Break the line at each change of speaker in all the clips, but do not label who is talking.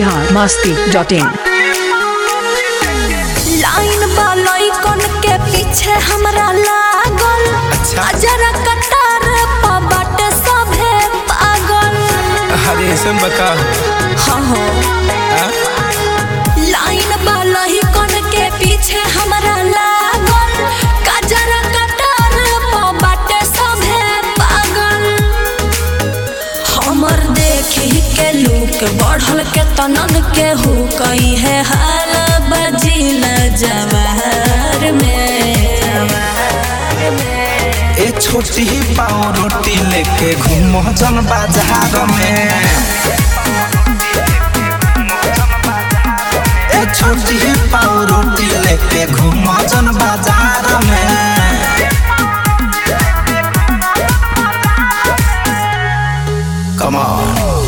Bihar Masti dot in
लाइन बालई कन के पीछे हमरा लागल
अच्छा।
जरा कतार पा बाटे सभे पागल
अरे ऐसे में बता
हाँ हो
हाँ?
लाइन बालई कन के पीछे हमरा लागल जरा कतार पा बाटे सभे पागल हमर देखी के लूक बढ़ल के तनन के हो कई है हाल बजिल जवाहर में
ए छोटी पाव रोटी लेके घूमो जन बाजार में ए छोटी पाव रोटी लेके घूमो जन बाजार में Come on.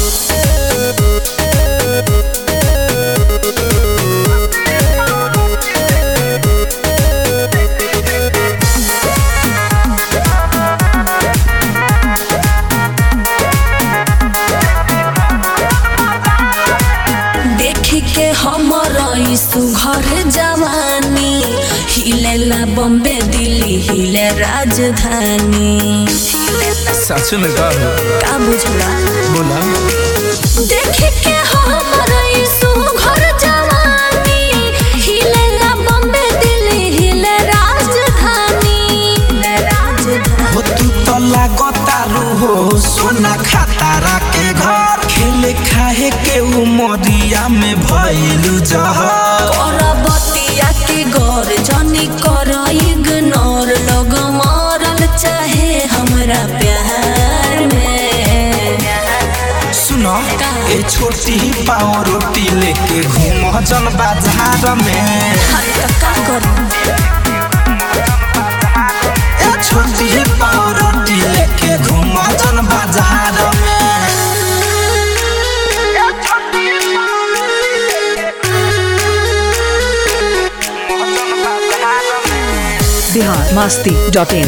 देखी के हमर ई सुघर जवानी हिलेला बम्बे दिल्ली हिले राजधानी
सच में का
का बुझला
बोला
देखी के हमर ई सुघर जवानी हिलेला बम्बे दिल्ली हिले राजधानी हिले राजधानी
हो तू तो लागतारू हो सोना खातारा के घर खेले खाए के उमरिया में भइलू जहर
करबतिया के गौर जनी कर इग्नोर लोग मरल चाहे हमरा प्यार में
सुनो ए छोटी पाव रोटी लेके घूम जन बाजार में
हर तक का करूं
ए छोटी पाव रोटी लेके घूम जन बाजार में
बिहार मस्ती डॉट इन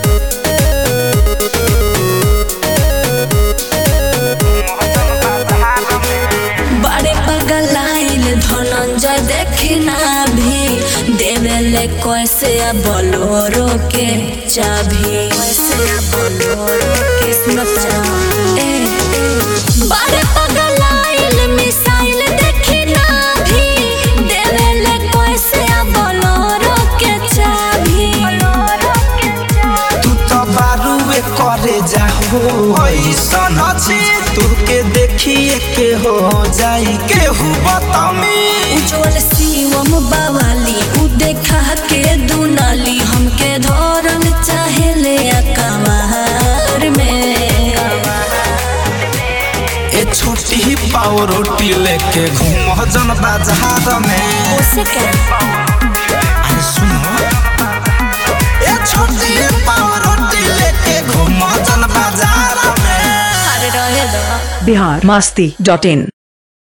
बड़े पगलाइल धनंजय देखी ना भी देवेले कैसे बोलोरो के चाभी कैसे बोलोरो के सुनत ए, ए, बड़े पगलाइल मिसाइल देखी ना भी देवेले कैसे बोलोरो के चाभी बोलोरो के चाभी
तू तो बारूए करे जाहो ऐसन अछि तू के देखिए के हो जाई केहू बतामी
उज्जवल शिवम बावाली उ देखा के दुनाली हमके धरल चाहे ले अकवार में
ए छोटी पाव रोटी लेके घूम जन बाजार में
उसे क्या
अरे सुनो ए छोटी पाव रोटी लेके घूम जन बाजार में
अरे रहे दो
बिहार मस्ती डॉट इन